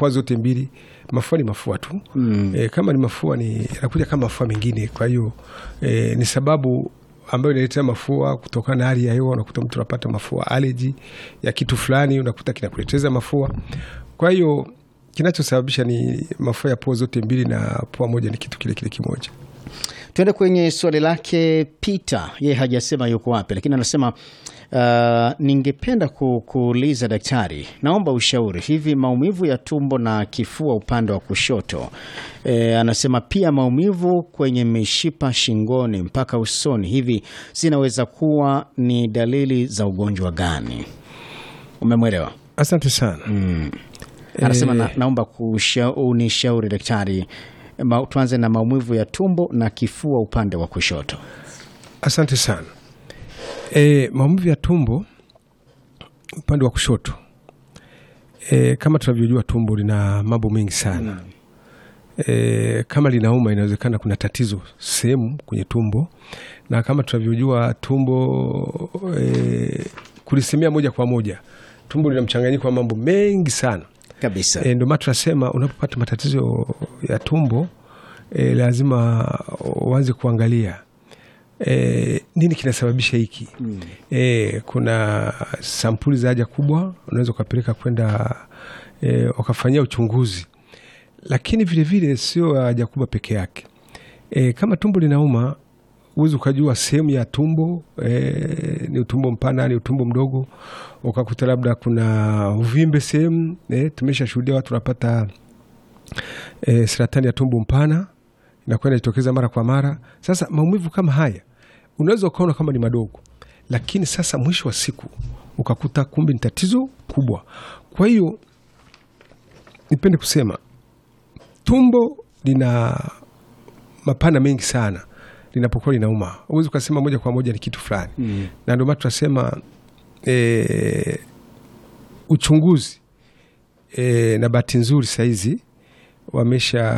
pua zote mbili, mafua ni mafua tu mm. E, kama ni mafua ni yanakuja kama mafua mengine. Kwa hiyo e, ni sababu ambayo inaletea mafua kutokana na hali ya hewa. Unakuta mtu anapata mafua aleji ya kitu fulani, unakuta kinakuleteza mafua. Kwa hiyo kinachosababisha ni mafua ya pua zote mbili, na pua moja ni kitu kile kile kimoja. Tuende kwenye swali lake Peter, yeye hajasema yuko wapi, lakini anasema uh, ningependa ku, kuuliza daktari, naomba ushauri. Hivi maumivu ya tumbo na kifua upande wa kushoto e, anasema pia maumivu kwenye mishipa shingoni mpaka usoni, hivi zinaweza kuwa ni dalili za ugonjwa gani? Umemwelewa? Asante sana. Anasema na, naomba kusha- unishauri daktari. Ma, tuanze na maumivu ya tumbo na kifua upande wa kushoto. Asante sana. E, maumivu ya tumbo upande wa kushoto e, kama tunavyojua tumbo lina mambo mengi sana e, kama linauma inawezekana kuna tatizo sehemu kwenye tumbo, na kama tunavyojua tumbo e, kulisemea moja kwa moja, tumbo lina mchanganyiko wa mambo mengi sana Kabisa. E, ndio maana tunasema unapopata matatizo ya tumbo e, lazima uanze kuangalia e, nini kinasababisha hiki mm. E, kuna sampuli za haja kubwa unaweza ukapeleka kwenda e, wakafanyia uchunguzi, lakini vilevile sio haja kubwa peke yake. E, kama tumbo linauma huwezi ukajua sehemu ya tumbo e, ni utumbo mpana ni utumbo mdogo, ukakuta labda kuna uvimbe sehemu e, tumesha shuhudia watu wanapata e, saratani ya tumbo mpana inakuwa inajitokeza mara kwa mara. Sasa maumivu kama haya unaweza ukaona kama ni madogo, lakini sasa mwisho wa siku ukakuta kumbe ni tatizo kubwa. Kwa hiyo nipende kusema tumbo lina mapana mengi sana linapokuwa linauma, huwezi ukasema moja kwa moja ni kitu fulani mm. na ndio maana tunasema e, uchunguzi e, na bahati nzuri sahizi wamesha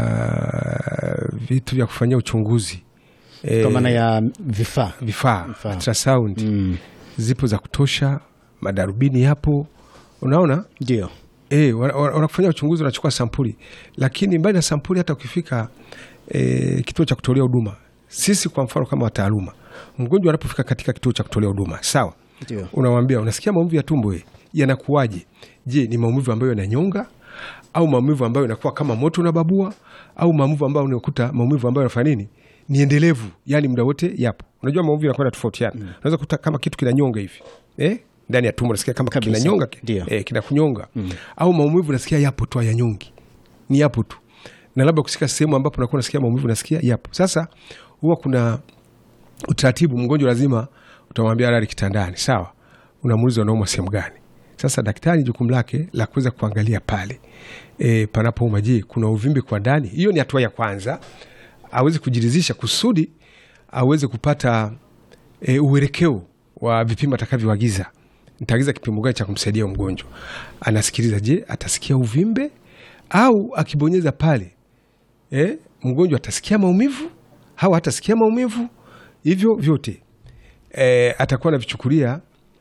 vitu vya kufanyia uchunguzi e, Kwa maana ya vifaa. vifaa Vifaa. ultrasound Mm. zipo za kutosha, madarubini yapo, unaona Ndio. e, wanakufanyia uchunguzi, wanachukua sampuli, lakini mbali na sampuli, hata ukifika e, kituo cha kutolea huduma, sisi kwa mfano kama wataaluma, mgonjwa anapofika katika kituo cha kutolea huduma, sawa, Ndio. unamwambia unasikia maumivu ya tumbo eh, yanakuwaje? Je, ni maumivu ambayo yananyonga au maumivu ambayo yanakuwa kama moto unababua au maumivu ambayo unakuta maumivu ambayo yanafanya nini ni endelevu, yani muda wote yapo. Unajua maumivu yanakwenda tofautiana. Unaweza kuta kama kitu kinanyonga hivi eh, ndani ya tumbo unasikia kama Kabisa. kinanyonga Ndio. eh, kinakunyonga au maumivu unasikia yapo tu, hayanyongi, ni yapo tu, na labda kusika sehemu ambapo unakuwa unasikia maumivu unasikia yapo. Sasa huwa kuna utaratibu, mgonjwa lazima utamwambia lali kitandani, sawa, unamuuliza unaumwa sehemu gani. Sasa daktari jukumu lake la kuweza kuangalia pale e, panapouma, je, kuna uvimbe kwa ndani? Hiyo ni hatua ya kwanza, aweze kujiridhisha kusudi aweze kupata e, uelekeo wa vipimo atakavyoagiza. Nitaagiza kipimo gani cha kumsaidia huyo mgonjwa? Anasikiliza, je, atasikia uvimbe au akibonyeza pale eh, mgonjwa atasikia maumivu au hatasikia maumivu? Hivyo vyote eh, atakuwa anavichukulia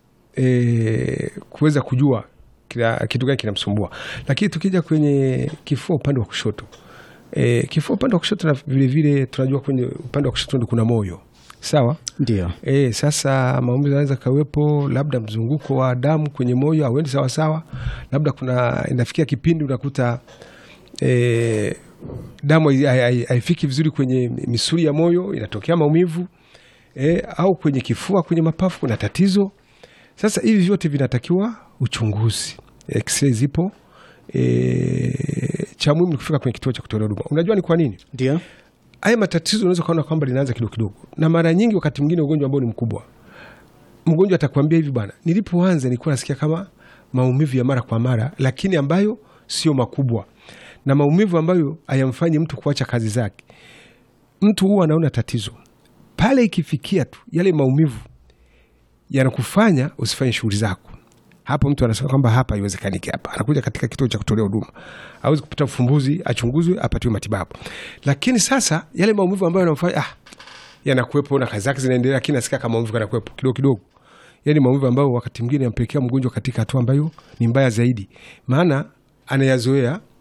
eh, kuweza kujua kila kitu gani kinamsumbua. Lakini tukija kwenye kifua upande wa kushoto eh, kifua upande wa kushoto na vilevile tunajua kwenye upande wa kushoto ndo kuna moyo sawa. Ndio. E, sasa maumivu yanaweza kawepo, labda mzunguko wa damu kwenye moyo auendi sawasawa, labda kuna inafikia kipindi unakuta e, damu hai- hai- haifiki vizuri kwenye misuli ya moyo, inatokea maumivu e, au kwenye kifua, kwenye mapafu kuna tatizo. Sasa hivi vyote vinatakiwa uchunguzi, x-ray zipo. E, cha muhimu ni kufika kwenye kituo cha kutolea huduma. Unajua ni kwa nini? Ndio. haya matatizo unaweza ukaona kwamba linaanza kidogo kidogo, na mara nyingi, wakati mwingine ugonjwa ambao ni mkubwa, mgonjwa atakwambia hivi, bwana, nilipoanza nilikuwa nasikia kama maumivu ya mara kwa mara, lakini ambayo sio makubwa, na maumivu ambayo hayamfanyi mtu kuacha kazi zake. Mtu huwa anaona tatizo pale ikifikia tu yale maumivu yanakufanya usifanye shughuli zako. Hapo mtu anasema kwamba hapa haiwezekaniki, hapa anakuja katika kituo cha kutolea huduma, awezi kupata ufumbuzi, achunguzwe, apatiwe matibabu. Lakini sasa yale maumivu ambayo yanamfanya ah, yanakuwepo na kazi zake zinaendelea, lakini nasikia kama maumivu yanakuwepo kidogo kidogo, yani maumivu ambayo wakati mwingine yampelekea mgonjwa katika hatua ambayo ni mbaya zaidi, maana anayazoea